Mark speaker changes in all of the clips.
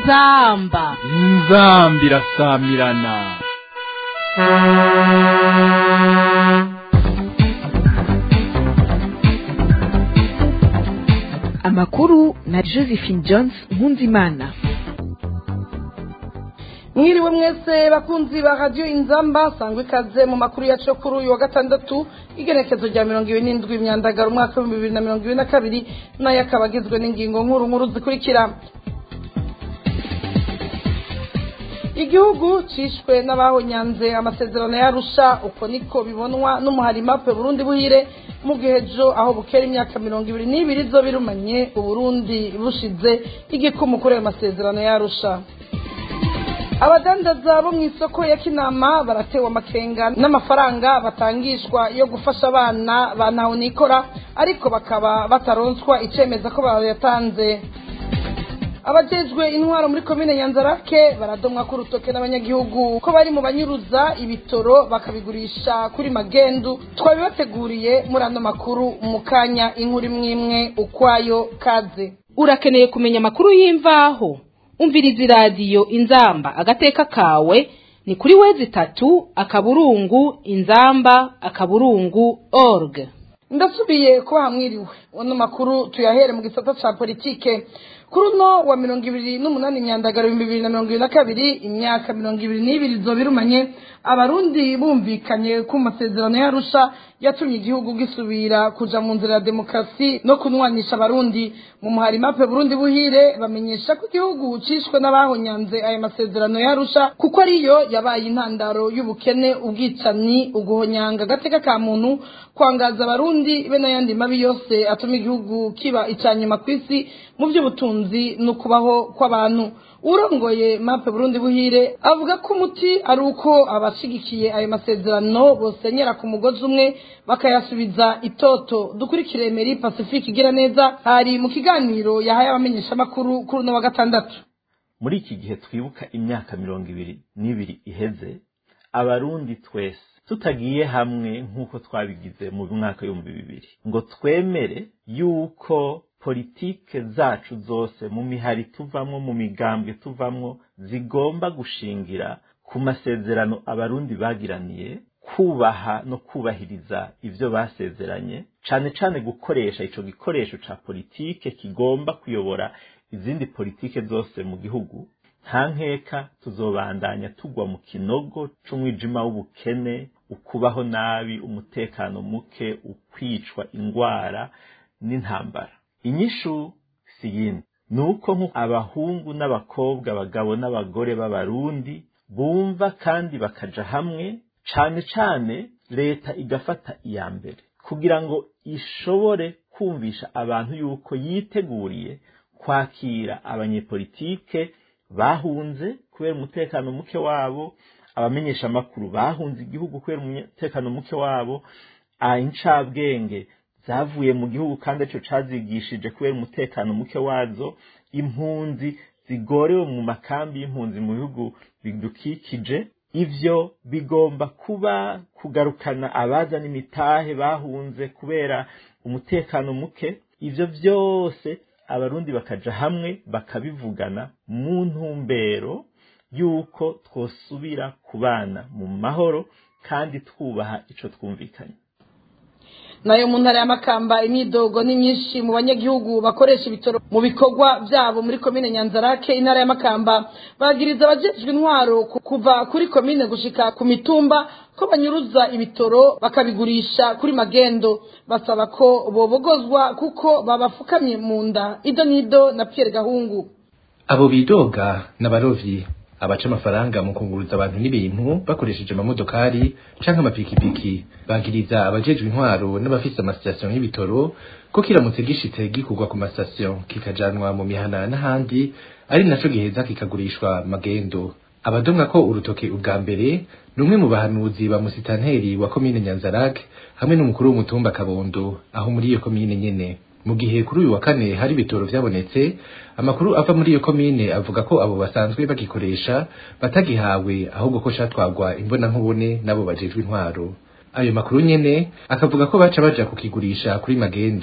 Speaker 1: inzamba
Speaker 2: inzambi irasamirana
Speaker 3: amakuru na josephine jones nkunzimana
Speaker 4: mwiriwe mwese bakunzi ba radiyo inzamba sangwa ikaze mu makuru yacu kuri uyu wa gatandatu igenekezo rya mirongo ibiri n'indwi imyandagaro umwaka w'ibihumbi bibiri na mirongo ibiri na kabiri nayo akaba agizwe n'ingingo nkuru nkuru zikurikira igihugu cishwe n'abahonyanze amasezerano yarusha uko niko bibonwa n'umuharima pe burundi buhire mu gihe ejo aho bukera imyaka mirongo ibiri n'ibiri zo birumanye uburundi bushize igikumu kuri ayo masezerano yarusha abadandaza bo mu isoko ya kinama baratewe amakenga n'amafaranga batangishwa yo gufasha abana ba nikora ariko bakaba bataronswa icemeza ko bayatanze abajejwe intwaro muri komine nyanzarake baradomwa ku rutoke n'abanyagihugu ko bari mu banyuruza ibitoro bakabigurisha kuri magendu twabibateguriye muri ano makuru mu kanya inkuru imwe imwe ukwayo kaze
Speaker 1: urakeneye kumenya amakuru y'imvaho umviriza iradiyo inzamba agateka kawe ni kuri wezi itatu akaburungu inzamba akaburungu org
Speaker 4: ndasubiye kuba hamwiriwe ano makuru tuyahere mu gisata ca politike kuri uno wa mirongo ibiri n'umunani imyandagaro ibihumbi bibiri na mirongo ibiri na kabiri imyaka mirongo ibiri n'ibiri zo birumanye abarundi bumvikanye ku masezerano yarusha yatumye igihugu gisubira kuja mu nzira ya demokarasi no kunwanisha abarundi mu muharima pe burundi buhire bamenyesha ko igihugu cishwe n'abahonyanze ayo masezerano yarusha kuko ariyo yabaye intandaro y'ubukene ubwicanyi uguhonyanga agateka ka muntu kwangaza abarundi be n'ayandi mabi yose atuma igihugu kiba icanyuma ku isi mu by'ubutunzi no kubaho kw'abantu urongoye mape burundi buhire avuga ko umuti ari uko abashigikiye ayo masezerano bosenyera ku mugozi umwe bakayasubiza itoto dukurikire meri pacifique igira neza hari mu kiganiro yahaye abamenyeshamakuru kuri uno wa gatandatu
Speaker 5: muri iki gihe twibuka imyaka mirongo ibiri n'ibiri iheze abarundi twese tutagiye hamwe nk'uko twabigize mu mwaka w'ibihumbi bibiri ngo twemere yuko politike zacu zose mu mihari tuvamwo mu migambwe tuvamwo zigomba gushingira ku masezerano abarundi bagiraniye kubaha no kubahiriza ivyo basezeranye cane cane gukoresha ico gikoresho ca politike kigomba kuyobora izindi politike zose mu gihugu nta nkeka tuzobandanya tugwa mu kinogo c'umwijima w'ubukene ukubaho nabi umutekano muke ukwicwa ingwara n'intambara inyishu si yindi ni uko abahungu n'abakobwa abagabo n'abagore b'abarundi bumva kandi bakaja hamwe cane cane leta igafata iya mbere kugira ngo ishobore kumvisha abantu yuko yiteguriye kwakira abanyepolitike bahunze kubera umutekano muke wabo abamenyesha amakuru bahunze igihugu kubera umutekano muke wabo incabwenge zavuye mu gihugu kandi aricyo cazigishije kubera umutekano muke wazo impunzi zigorewe mu makambi y'impunzi mu bihugu bidukikije ivyo bigomba kuba kugarukana abazana imitahe bahunze kubera umutekano muke ivyo vyose abarundi bakaja hamwe bakabivugana mu ntumbero yuko twosubira kubana mu mahoro kandi twubaha ico twumvikanye
Speaker 4: nayo mu ntara y'amakamba imyidogo ni myinshi mu banyagihugu bakoresha ibitoro mu bikorwa byabo muri komine nyanzarake intara y'amakamba bagiriza abajejwe intwaro kuva kuri komine gushika ku mitumba ko banyuruza ibitoro bakabigurisha kuri magendo basaba ko bobogozwa kuko babafukamye mu nda ido n'ido na Pierre Gahungu
Speaker 6: abo bidoga n'abarovyi abaca amafaranga mu kunguruza abantu n'ibintu bakoresheje amamodokari canke amapikipiki bagiriza abajejwe intwaro n'abafise amasitasiyo y'ibitoro ko kiramutse gishitse gikurwa ku masitasiyo kikajanwa mu mihana n'ahandi ari naco giheza kikagurishwa magendo abadomwa ko urutoke ubwa mbere ni umwe mu bahanuzi ba musitanteri wa komine nyanzarake hamwe n'umukuru w'umutumba kabondo aho muri iyo komine nyene mu gihe kuri uyu wa kane hari ibitoro vyabonetse amakuru ava muri iyo komine avuga ko abo basanzwe bagikoresha batagihawe ahubwo ko catwagwa imbonankubone n'abo bajejwe intwaro ayo makuru nyene akavuga ko baca baja kukigurisha kuri magendo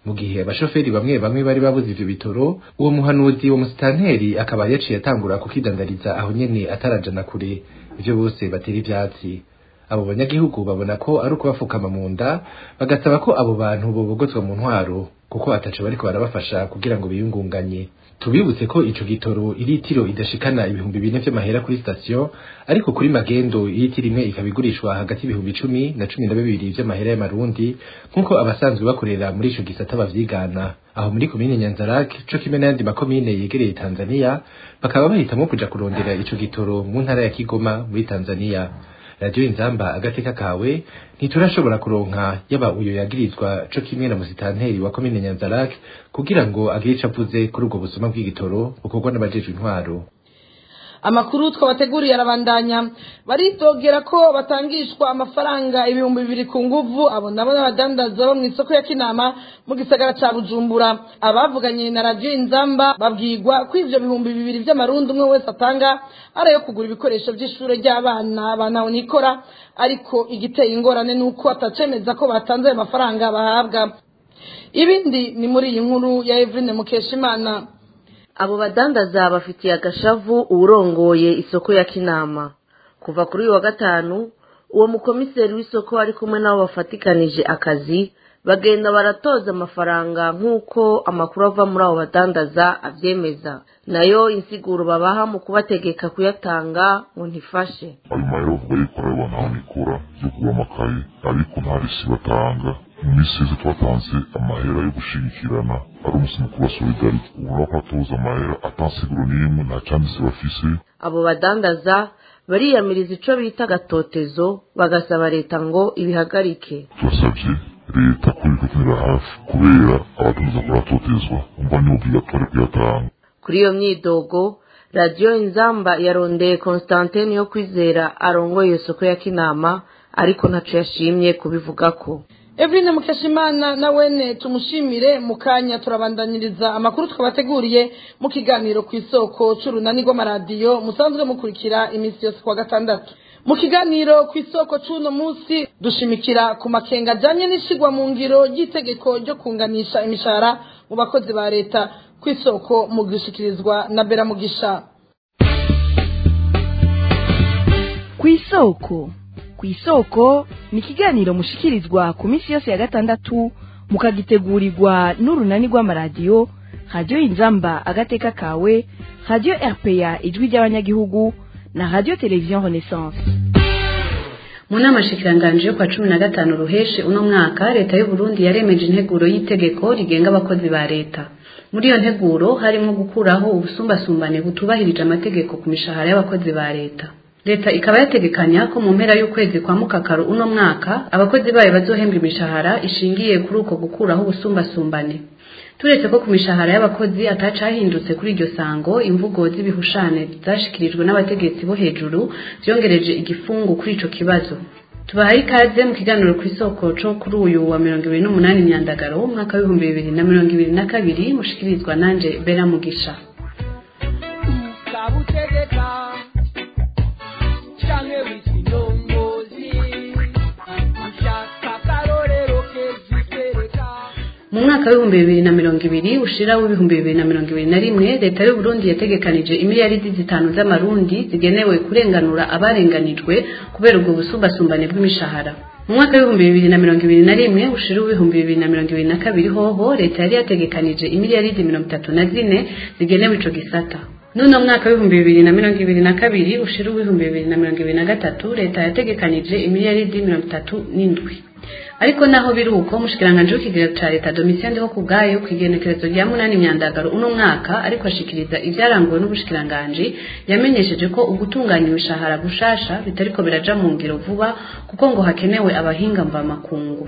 Speaker 6: mu gihe abashoferi bamwe bamwe bari babuze ivyo bitoro uwo muhanuzi wo musitanteri akaba yaciye atangura kukidandariza aho nyene atarajana kure ivyo bose batera ivyatsi abo banyagihugu babona ko ari ukubafukama mu nda bagasaba ko abo bantu bobogozwa mu ntwaro kuko ataco bariko barabafasha kugira ngo biyungunganye tubibutse ko ico gitoro iritiro idashikana ibihumbi bine vy'amahera kuri sitasiyo ariko kuri magendo iritiro imwe ikaba igurishwa hagati y'ibihumbi icumi na cumi na bibiri vy'amahera y'amarundi nk'uko abasanzwe bakorera muri ico gisata bavyigana aho muri komine nyanzarake co kimwe n'ayandi makomine yegereye tanzaniya bakaba bahitamwo kuja kurondera ico gitoro mu ntara ya kigoma muri tanzaniya radiyo inzamba agateka kawe ntiturashobora kuronka yaba uyo yagirizwa co kimwe na musitanteri wa komine nyanzarake kugira ngo agire ico avuze kuri ubwo busuma bw'igitoro bukorwa n'abajejwe intwaro
Speaker 4: amakuru twabateguriye arabandanya baritogera ko batangishwa amafaranga ibihumbi bibiri ku nguvu abo nabo n'abadandaza bo mu isoko ya kinama mu gisagara ca bujumbura abavuganye na radiyo inzamba babwirwa ko ivyo bihumbi bibiri vy'amarundi umwe wese atanga ari ayo kugura ibikoresho vy'ishure ry'abana banaho nikora ariko igiteye ingorane ni uko atacemeza ko batanze ayo mafaranga bahabwa ibindi ni muri iyi nkuru ya eveline mukeshimana
Speaker 7: abo badandaza bafitiye agashavu uwurongoye isoko ya kinama kuva kuri uyu wa gatanu uwo mukomiseri w'isoko ari kumwe n'abo bafatikanije akazi bagenda baratoza amafaranga nk'uko amakuru ava muri abo badandaza abyemeza nayo insiguro babaha mu kubategeka kuyatanga ngo ntifashe
Speaker 8: ayo mahera bavuga yuko ari abantu aho nikora yo kugura amakaye ariko nta risi batanga mu minsi yose twatanze amahera yo gushigikirana ari umunsi mukuru wa solidarite ubona ko atoza amahera atansiguro n'imwe nta cyanditse bafise
Speaker 7: abo badandaza bariyamiriza ico bita agatotezo bagasaba leta ngo ibihagarike
Speaker 8: turasabye leta ko ibikatumira hafi kubera abadandaza kuratotezwa umva ni obligatoire kuyatanga
Speaker 7: kuri iyo myidogo radiyo inzamba yarondeye constantine yo kwizera arongoye iyo soko ya kinama ariko ntaco yashimye kubivugako
Speaker 4: Eveline Mukeshimana na wene tumushimire mu kanya turabandanyiriza amakuru twabateguriye mu kiganiro ku isoko c'urunani rw'amaradiyo musanzwe mukurikira iminsi yose kwa gatandatu mu kiganiro ku isoko c'uno munsi dushimikira ku makenga ajanye n'ishigwa mu ngiro ry'itegeko ryo kunganisha imishahara mu bakozi ba leta ku isoko mu gushikirizwa na Bera Mugisha
Speaker 3: ku isoko ku isoko ni ikiganiro mushikirizwa ku minsi yose ya gatandatu mukagitegurirwa n'urunani rw'amaradiyo radiyo inzamba agateka kawe radiyo rpa ijwi ry'abanyagihugu na radiyo televiziyo renaissance
Speaker 9: mu nama shikiranganje yo kwa cumi na gatanu ruheshe uno mwaka leta y'u Burundi yaremeje integuro y'itegeko rigenga abakozi ba leta muri iyo nteguro harimo gukuraho ubusumbasumbane butubahirije amategeko ku mishahara y'abakozi ba leta leta ikaba yategekanya ko mu mpera y'ukwezi kwa mukakaru uno mwaka abakozi bayo bazohembwa imishahara ishingiye kuri uko gukuraho ubusumbasumbane turetse ko ku mishahara y'abakozi atacahindutse kuri iryo sango imvugo z'ibihushane zashikirijwe n'abategetsi bo hejuru vyongereje igifungu kuri ico kibazo tubahaye ikaze mu kiganiro ku isoko co kuri uyu wa mirongo ibiri n'umunani myandagaro umwaka w'ibihumbi bibiri na mirongo ibiri na kabiri mushikirizwa nanje bera mugisha mu mwaka w'ibihumbi bibiri na mirongo ibiri ushira w'ibihumbi bibiri na mirongo ibiri na rimwe leta y'u Burundi yategekanije imiliyaridi zitanu z'amarundi zigenewe kurenganura abarenganijwe kubera ubwo busumbasumbane bw'imishahara mu mwaka w'ibihumbi bibiri na mirongo ibiri na rimwe ushira w'ibihumbi bibiri na mirongo ibiri na kabiri hoho leta yari yategekanije imiliyaridi mirongo itatu na zine zigenewe ico gisata nuno mwaka w'ibihumbi bibiri na mirongo ibiri na kabiri ushira w'ibihumbi bibiri na mirongo ibiri na gatatu leta yategekanije imiliyaridi mirongo itatu n'indwi ariko naho biri uko umushikiranganje w'ikigega ca leta domitien ndiho ku bwayo kw'igenekerezo rya munani myandagaro uno mwaka ariko ashikiriza ivyaranguwe n'ubushikiranganje yamenyesheje ko ugutunganya imishahara gushasha bitariko biraja mu ngiro vuba kuko ngo hakenewe abahinga mvamakungu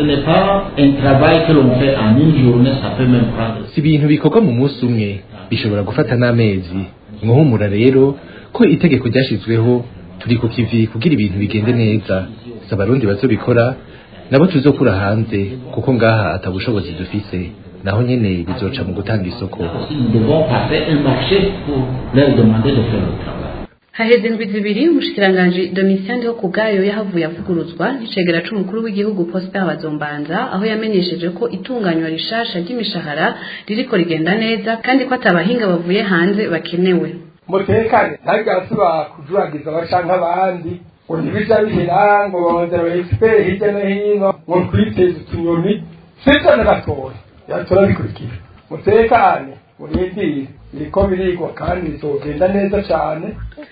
Speaker 6: si ibintu bikorwa mu munsi umwe bishobora gufata n'amezi mwuhumura rero ko itegeko ryashizweho turi ku kivi kugira ibintu bigende neza si abarundi bazobikora nabo tuzokura hanze kuko ngaha atabushobozi dufise naho nyene bizoca mu gutanga isoko
Speaker 9: haheze indwi zibiri umushikiranganji domitien ndiho ku bwayo yahavuye avuguruzwa n'icegera c'umukuru w'igihugu prosper bazombanza aho yamenyesheje ko itunganywa rishasha ry'imishahara ririko rigenda neza kandi ko atabahinga bavuye hanze bakenewe
Speaker 10: mutekane ntabigarasubira kujuragiza abacanke abandi ngo ntibija bihera ngo bongera ba expert hirya no hino ngo twiteze utunyoni sivyo na gatoya yatora bikurikira mutekane murindire biriko birigwa kandi bizogenda neza cane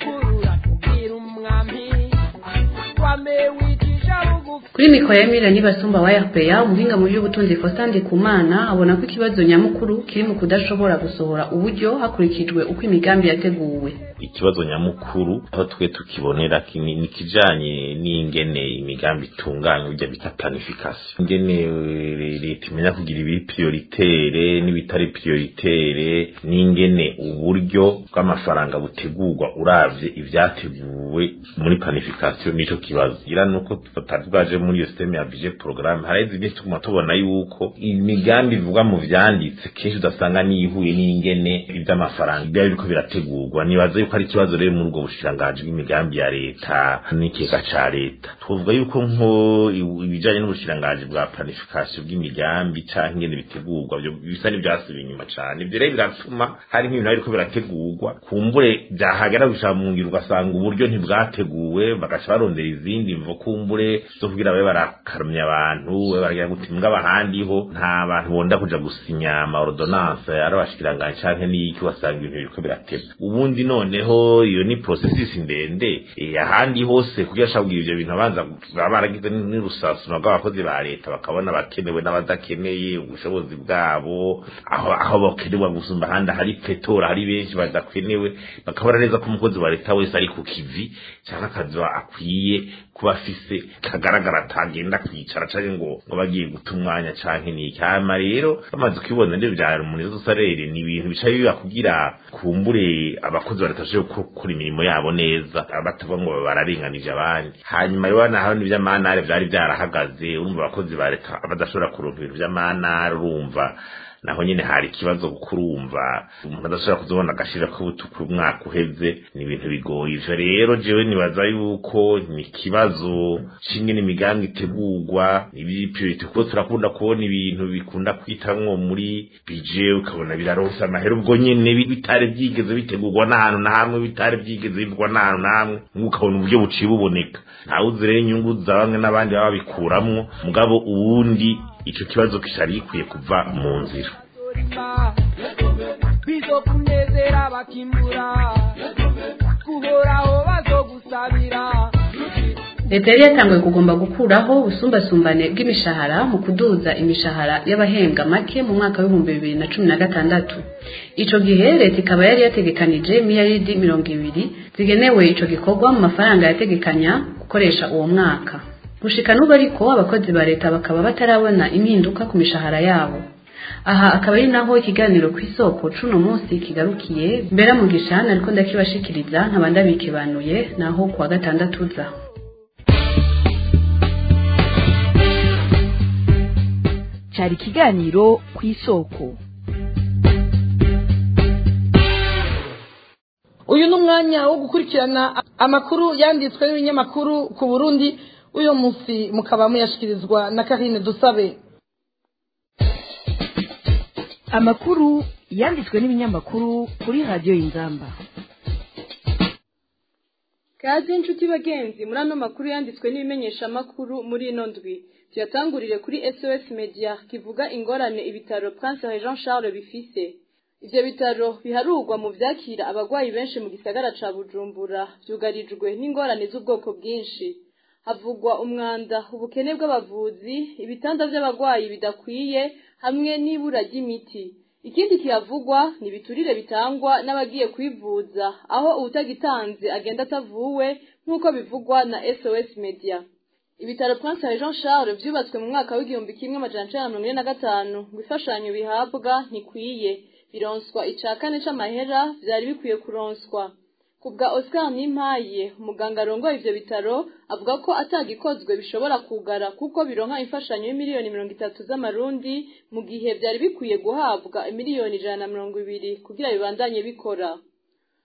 Speaker 9: kuri mikoro ya mira nibasumba wa rpa umuhinga mu by'ubutunzi faustin ndikumana abona ko ikibazo nyamukuru kiri mu kudashobora gusohora uburyo hakurikijwe uko imigambi yateguwe
Speaker 5: ikibazo nyamukuru aho twe tukibonera ni ni kijanye n'ingene imigambi itunganywa bijya bita planification ingene eh, leta imenya kugira ibiri prioritaire n'ibitari prioritaire n'ingene uburyo bw'amafaranga butegurwa uravye ivyateguwe muri planification nico kibazo gira nuko tutari bwaje muri iyo systeme ya budget programme haraheze iminsi tuguma tubona yuko imigambi ivugwa mu vyanditse kenshi udasanga niyihuye n'ingene ivy'amafaranga biba biriko birategurwa nibaza yuko ari ikibazo rero muri ubwo bushikiranganji bw'imigambi ya leta n'ikigega ca leta twovuga yuko nko ibijanye n'ubushikiranganji bwa planification bw'imigambi canke ingene bitegurwa byo bisa n'ivyasubiye inyuma cane ivyo rero biratuma hari nk'ibintu biriko birategurwa kumbure vyahagera gushaka mu ngiro ugasanga uburyo ntibwateguwe bagaca barondera izindi mvo kumbure zo kugira babe barakarumya abantu babe baragira guti mbwa ahandiho nta bantu bonda kuja gusinya ama ordonnance ari abashikiranganji canke n'iki wasanga ibintu biriko birateba ubundi noneho iyo ni processus ndende eh, ahandi hose kugira ashaka kugira ivyo bintu abanza baba baragize n'urusasuma rw'abakozi ba leta bakabona abakenewe n'abadakeneye ubushobozi bwabo aho aho bakenewe gusumba ahandi hari petora hari benshi badakenewe bakabona neza ko umukozi wa leta wese ari ku kivi cyangwa akazi akwiye kuba afise kagaragara atagenda kwicara canke ngo ngo bagiye guta umwanya canke niki hama rero bamaze kubibona ndivyo vya rumunizo sarere ni ibintu bica biba kugira kumbure abakozi ba leta bashobore gukora imirimo yabo neza batavuga ngo bararenganije abandi hanyuma rero naho n'ivy'amanare vyari vyarahagaze urumva abakozi ba leta badashobora kuronka ibintu vy'amanare urumva naho nyine hari ikibazo kurumva umuntu adashobora kuzobona agashira k'ubutuku umwaka uheze ni ibintu bigoye ivyo rero jewe nibaza yuko ni ikibazo c'ingene imigambi itegurwa ibipiriti kuko turakunda kubona ibintu bikunda kwitamwo muri bije ukabona biraronsa amahera ubwo nyene bitari vyigeze bitegurwa n'ahantu na hamwe bitari vyigeze bivugwa n'ahantu na hamwe ukabona uburyo buciye buboneka ntawuzi rero inyungu za bamwe n'abandi baba babikuramwo mugabo uwundi ico kibazo kishari gikwiye kuva mu nzira
Speaker 11: bizokunezera bakimbura guhoraho bazogusabira
Speaker 9: leta yari yatanguye kugomba gukuraho ubusumbasumbane bw'imishahara mu kuduza imishahara y'abahembwa make mu mwaka w'ibihumbi bibiri na cumi na gatandatu ico gihe leta ikaba yari yategekanije miliyaridi mirongo ibiri zigenewe ico gikorwa mu mafaranga yategekanya gukoresha uwo mwaka gushika n'ubu ariko abakozi ba leta bakaba batarabona impinduka ku mishahara yabo aha akaba ari naho ikiganiro ku isoko cuno munsi kigarukiye mbera mu gishana ariko ndakibashikiriza nkaba ndabikebanuye naho kuwa gatandatu uza
Speaker 3: cyari ikiganiro ku isoko
Speaker 4: uyu ni umwanya wo gukurikirana amakuru yanditswe n'ibinyamakuru ku burundi uyu munsi mukaba muyashyikirizwa na karine dusabe
Speaker 3: amakuru yanditswe n'ibinyamakuru kuri radiyo y'ingamba
Speaker 12: kazi inshuti bagenzi muri ano makuru yanditswe n'ibimenyeshamakuru muri ino ndwi tuyatangurire kuri sos media kivuga ingorane ibitaro prince jean charles bifise ivyo bitaro biharurwa mu vyakira abagwayi benshi mu gisagara ca bujumbura vyugarijwe n'ingorane z'ubwoko bwinshi havugwa umwanda ubukene bw'abavuzi ibitanda vy'abagwayi bidakwiye hamwe n'ibura ry'imiti ikindi kihavugwa ni ibiturire bitangwa n'abagiye kwivuza aho uwutagitanze agenda atavuwe nk'uko bivugwa na sos media ibitaro prince jean charles vyubatswe mu mwaka w'igihumbi kimwe amajana icenda na mirongo ine na gatanu ngo imfashanyo bihabwa ntikwiye bironswa ica kane c'amahera vyari bikwiye kuronswa kubwa Oscar Nimpaye umuganga arongoye ivyo bitaro avuga ko atagikozwe bishobora kugara kuko bironka imfashanyo y'imiliyoni mirongo itatu z'amarundi mu gihe vyari bikwiye guhabwa imiliyoni ijana na mirongo ibiri kugira bibandanye bikora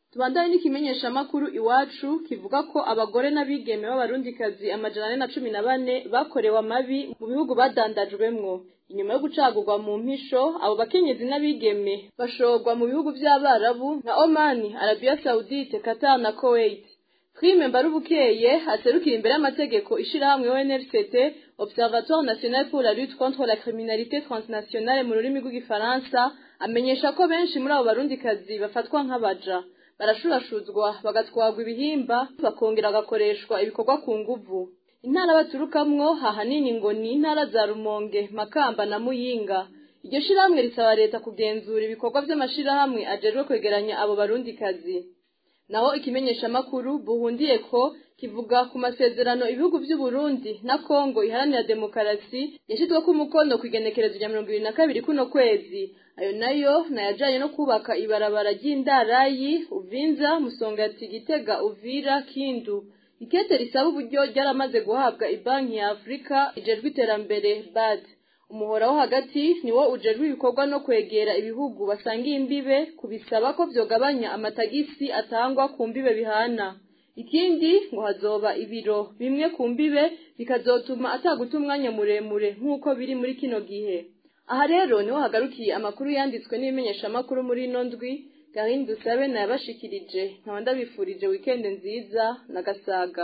Speaker 12: tubandanye n'ikimenyeshamakuru iwacu kivuga ko abagore n'abigeme b'abarundikazi amajana ane na cumi na bane bakorewe amabi mu bihugu badandajwemwo inyuma yo gucagurwa mu mpisho abo bakenyezi n'abigeme bashorwa mu bihugu vy'abarabu nka omani arabiya saudite qatar na kuwait prime mbarubukeye aserukira imbere y'amategeko ishirahamwe onrct observatoire national pour la lutte contre la criminalité transnationale mu rurimi rw'igifaransa amenyesha ko benshi muri abo barundikazi bafatwa nk'abaja barashurashuzwa bagatwagwa ibihimba bakongera bagakoreshwa ibikorwa ku nguvu intara baturukamwo ahanini ngo ni intara za rumonge makamba na muyinga iryo shirahamwe risaba leta kugenzura ibikorwa vy'amashirahamwe ajejwe kwegeranya abo barundikazi naho ikimenyeshamakuru buhundiye ko kivuga ku masezerano ibihugu vy'uburundi na kongo iharanira demokarasi yashizweko umukono kw'igenekerezo rya mirongo ibiri na kabiri kuno kwezi ayo nayo nayajanye no kubaka ibarabara ry'indarayi uvinza musongati gitega uvira kindu ikete risaba uburyo ryaramaze guhabwa ibanki ya afurika ijejwe iterambere bad umuhora wo hagati niwo ujejwe ibikorwa no kwegera ibihugu basangiye imbibe kubisaba ko vyogabanya amatagisi atangwa ku mbibe bihana ikindi ngo hazoba ibiro bimwe ku mbibe bikazotuma ataguta umwanya muremure nk'uko biri muri kino gihe aha rero niho hagarukiye amakuru yanditswe n'ibimenyeshamakuru muri ino ndwi gahini dusabe nayabashikirije nkaba ndabifurije wikende nziza na gasaga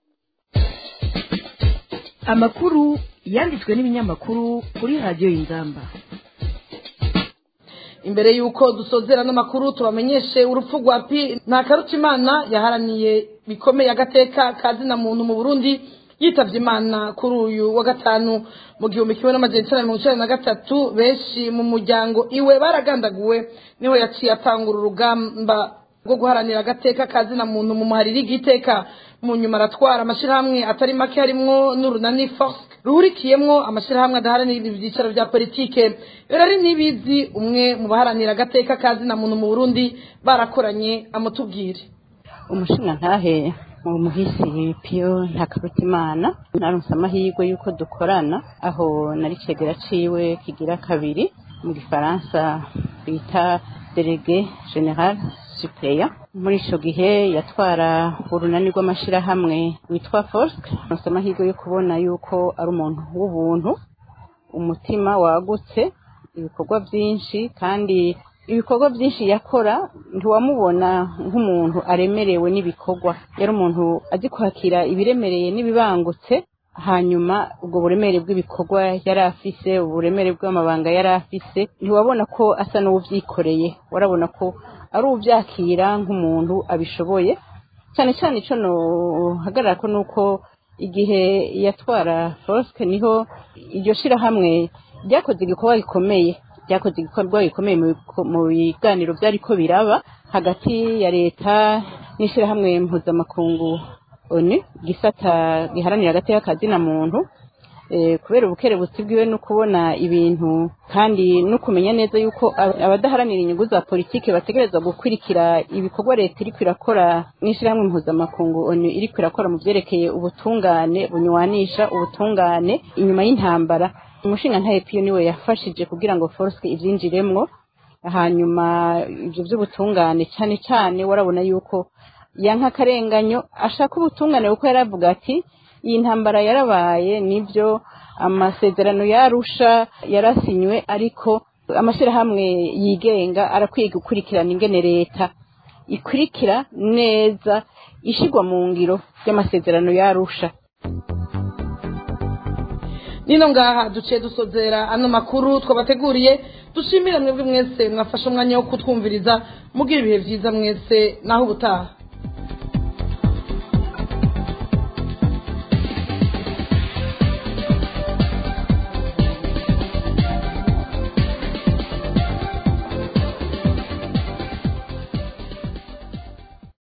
Speaker 3: amakuru yanditswe n'ibinyamakuru kuri radiyo y'inzamba
Speaker 4: imbere y'uko dusozera n'amakuru tubamenyeshe urupfu rwa pi nta karutimana yaharaniye bikomeye agateka ka zina muntu mu burundi yitabye imana kuri uyu wa gatanu mu gihumbi kimwe n'amajana icyenda mirongo icyenda na gatatu benshi mu muryango iwe baragandaguwe niho yaciye atangura urugamba rwo guharanira agateka ka zina muntu mu muhariri igiteka mu nyuma aratwara amashyirahamwe atari make harimwo n'urunani force ruhurikiyemwo amashyirahamwe adaharanira ibyicaro bya politike rero n'ibizi umwe mu baharanira agateka ka zina muntu mu burundi barakoranye amutubwire
Speaker 13: umushinga ntahe mu muhisi piyo ntakarutimana naronse amahirwe y'uko dukorana aho nari cegera ciwe kigira kabiri mu gifaransa bita delege general supleya muri ico gihe yatwara urunani rw'amashirahamwe witwa forsk naronse amahirwe yo kubona yuko ari umuntu w'ubuntu umutima wagutse ibikorwa byinshi kandi ibikorwa byinshi yakora ntiwamubona nk'umuntu aremerewe n'ibikorwa yari umuntu azi kwakira ibiremereye n'ibibangutse hanyuma ubwo buremere bw'ibikorwa yari afise uburemere bw'amabanga yari afise ntiwabona ko asa n'uwubyikoreye warabona ko ari ubyakira nk'umuntu abishoboye cyane cyane icyo nohagarara ko ni uko igihe yatwara forosike niho iryo shirahamwe ryakoze igikorwa gikomeye ryakoze igikorwa gikomeye mu biganiro byari ko biraba hagati ya leta n'ishyirahamwe mpuzamakungu onu gisata giharanira agateka kazina muntu kubera ubukerebutsi bwiwe no kubona ibintu kandi no kumenya neza yuko abadaharanira inyungu za politiki bategerezwa gukurikira ibikorwa leta iri kwirakora n'ishyirahamwe mpuzamakungu onu iri kwirakora mu byerekeye ubutungane bunywanisha ubutungane inyuma y'intambara umushinga ntaye piyo niwe yafashije kugira ngo force ibyinjiremwo hanyuma ibyo by'ubutungane cyane cyane warabona yuko yanka akarenganyo ashaka ubutungane kuko yaravuga ati iyi ntambara yarabaye nibyo amasezerano yarusha yarasinywe ariko amashyirahamwe yigenga arakwiye gukurikirana ingene leta ikurikira neza ishyirwa mu ngiro ry'amasezerano yarusha
Speaker 4: nino ngaha duciye dusozera ano makuru twabateguriye dushimire mwebwe mwese mwafashe umwanya wo kutwumviriza mugira ibihe byiza mwese naho ubutaha